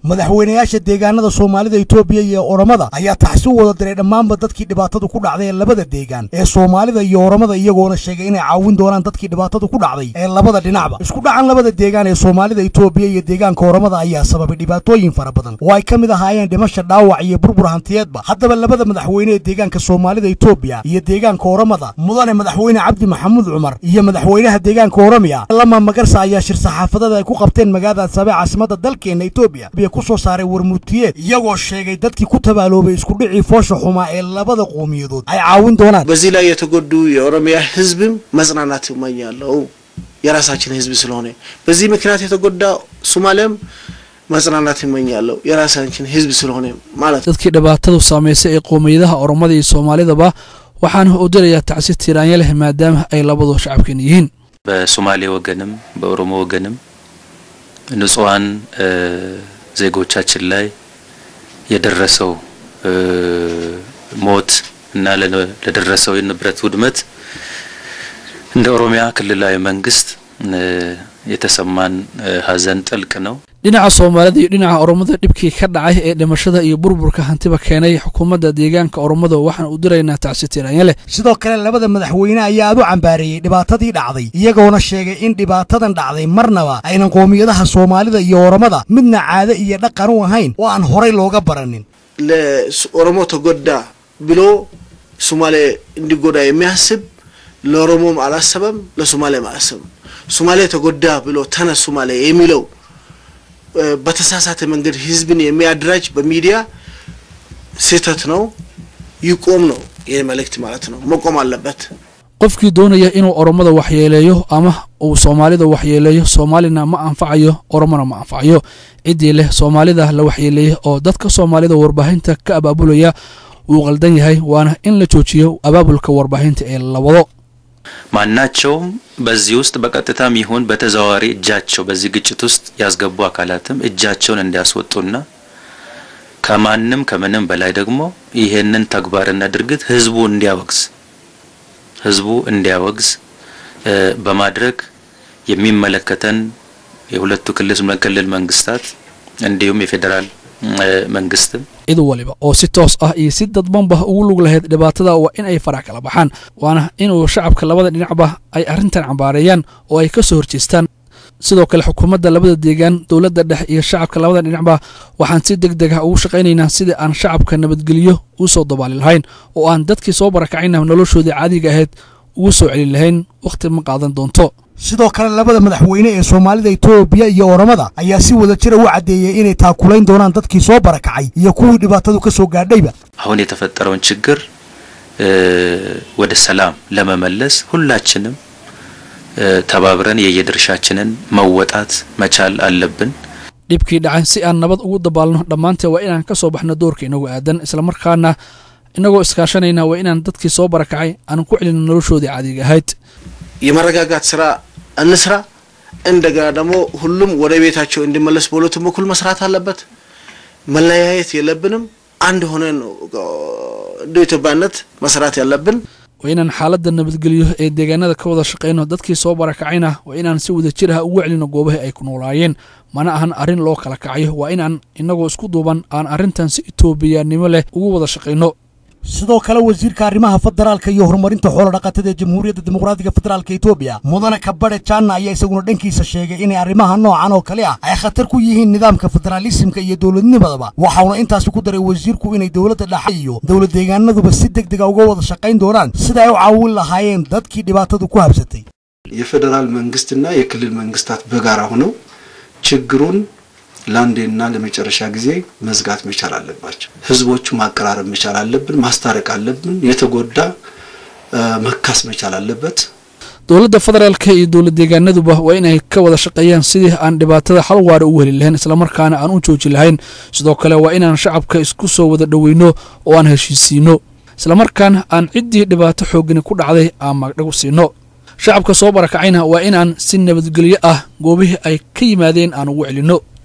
madaxweynayaasha deegaanada soomaalida itoobiya iyo oromada ayaa taxsi u wada diray dhammaanba dadkii dhibaatadu ku dhacday ee labada deegaan ee soomaalida iyo oromada iyagoona sheegay inay caawin doonaan dadkii dhibaatadu ku dhacday ee labada dhinacba isku dhacan labada deegaan ee soomaalida itoobiya iyo deegaanka oromada ayaa sababay dhibaatooyin fara badan oo ay ka mid ahaayeen dhimasha dhaawac iyo burbur hantiyeedba haddaba labada madaxweyne ee deegaanka soomaalida itoobiya iyo deegaanka oromada mudane madaxweyne cabdi maxamuud cumar iyo madaxweynaha deegaanka oromiya lama magarsa ayaa shir saxaafadada ay ku qabteen magaalada adsaabe caasimada dalkeena itoobiya biyo ku soo saaray warmurtiyeed iyagoo sheegay dadkii ku tabaaloobay iskudhicii foosha xumaa ee labada qowmiyadood ay caawin doonaan በዚህ ላይ የተጎዱ የኦሮሚያ ሕዝብም መጽናናት እመኛለሁ የራሳችን ሕዝብ ስለሆነ በዚህ ምክንያት የተጎዳ ሶማሊያም መጽናናት እመኛለሁ የራሳችን ሕዝብ ስለሆነ ማለት ነው። dadkii dhibaatadu saamaysay ee qowmiyadaha oromada iyo soomaalidaba waxaana u dirayaa tacsi tiiraanya leh maadaama ay labadu shacabkan yihiin በሶማሌ ወገንም በኦሮሞ ወገንም ንጹሐን ዜጎቻችን ላይ የደረሰው ሞት እና ለደረሰው የንብረት ውድመት እንደ ኦሮሚያ ክልላዊ መንግስት የተሰማን ሐዘን ጥልቅ ነው። dhinaca soomaalida iyo dhinaca oromada dhibkii ka dhacay ee dhimashada iyo burburka hantiba keenay xukuumadda deegaanka oromada waxaan u diraynaa tacsi tiiraanya leh sidoo kale labada madaxweyne ayaa aad u cambaareeyey dhibaatadii dhacday iyagoona sheegay in dhibaatadan dhacday marnaba aynan qowmiyadaha soomaalida iyo oromada midna caade iyo dhaqan u ahayn oo aan horay looga baranin ለኦሮሞ ተጎዳ ብሎ ሶማሌ እንዲጎዳ የሚያስብ ለኦሮሞም አላሰበም፣ ለሶማሌም አላሰበም። ሶማሌ ተጎዳ ብሎ ተነስ ሶማሌ የሚለው በተሳሳተ መንገድ ህዝብን የሚያደራጅ በሚዲያ ስህተት ነው። ይቆም ነው ይህ መልእክት ማለት ነው። መቆም አለበት። qofkii doonaya inuu oromada waxyeeleeyo ama uu soomaalida waxyeeleeyo soomaalina ma anfacayo oromona ma anfacayo ciddii leh soomaalida la waxyeeleeyey oo dadka soomaalida warbaahinta ka abaabulaya wuu qaldan yahay waana in la joojiyo abaabulka warbaahinta ee la wado ማናቸውም በዚህ ውስጥ በቀጥታም ይሁን በተዘዋዋሪ እጃቸው በዚህ ግጭት ውስጥ ያስገቡ አካላትም እጃቸውን እንዲያስወጡና ከማንም ከምንም በላይ ደግሞ ይሄንን ተግባርና ድርጊት ህዝቡ እንዲያወግዝ ህዝቡ እንዲያወግዝ በማድረግ የሚመለከተን የሁለቱ ክልል መንግስታት እንዲሁም የፌዴራል መንግስትም cid waliba oo si toos ah iyo si dadbanba ugu lug lahayd dhibaatada waa in ay farax kala baxaan waana inuu shacabka labada dhinacba ay arrintan cambaareeyaan oo ay ka soo horjeestaan sidoo kale xukuumadda labada deegaan dowladda dhex iyo shacabka labada dhinacba waxaan si deg deg ah ugu shaqaynaynaa sidii aan shacabka nabadgelyo u soo dabaali lahayn oo aan dadkii soo barakacayna noloshoodii caadiga ahayd ugu soo celin lahayn wakhti ma qaadan doonto sidoo kale labada madaxweyne ee soomaalida itoobiya iyo oromada ayaa si wada jira u caddeeyey inay taakulayn doonaan dadkii soo barakacay iyo kuwii dhibaatadu ka soo gaadhayba አሁን የተፈጠረውን ችግር ወደ ሰላም ለመመለስ ሁላችንም ተባብረን የየድርሻችንን መወጣት መቻል አለብን። dhibkii dhacay si aan nabad ugu dabaalno dhammaantee waa inaan ka soo baxno doorka inagu aadan islamarkaana inagoo iskaashanayna waa inaan dadkii soo barakacay aan ku celino noloshoodii caadiga ahayd የመረጋጋት ስራ እንስራ። እንደገና ደግሞ ሁሉም ወደ ቤታቸው እንዲመለስ በሁለቱም በኩል መስራት አለበት። መለያየት የለብንም። አንድ ሆነን እንደ ኢትዮጵያነት መስራት ያለብን waa inaan xaaladda nabadgelyo ee deegaanada ka wada shaqayno dadkii soo barakacayna waa inaan si wada jir ah ugu celino goobaha ay ku noolaayeen mana ahan arrin loo kala kacayo waa inaan inagoo isku duuban aan arrintan si itoobiyanimo leh ugu wada shaqayno sidoo kale wasiirka arrimaha federaalka iyo horumarinta xoola dhaqatada ee jamhuuriyadda dimuqraadiga federaalka etoobiya mudane kabadhe jaanna ayaa isaguna dhankiisa sheegay inay arrimaha noocan oo kale ah ay khatar ku yihiin nidaamka federaalisimka iyo dowladnimadaba waxauna intaasi ku daray wasiirku inay dowladda dhexe iyo dowlad deegaanaduba si deg dega uga wada shaqayn doonaan sida ay u caawin lahaayeen dadkii dhibaatadu ku habsatay የፌዴራል መንግስትና የክልል መንግስታት በጋራ ሆነው ችግሩን ለአንዴና ለመጨረሻ ጊዜ መዝጋት መቻል አለባቸው። ህዝቦቹ ማቀራረብ መቻል አለብን፣ ማስታረቅ አለብን። የተጎዳ መካስ መቻል አለበት። dowladda federaalka iyo dowlad deegaanaduba waa inay ka wada shaqeeyaan sidii aan dhibaatada hal waara u heli lahayn islamarkaana aan u jooji lahayn sidoo kale waa inaan shacabka isku soo wada dhoweyno oo aan heshiisiino islamarkaana aan ciddii dhibaato xoogani ku dhacday aan magdhagu siino shacabka soo barakacayna waa inaan si nabadgelyo ah goobihii ay ka yimaadeen aan ugu celinno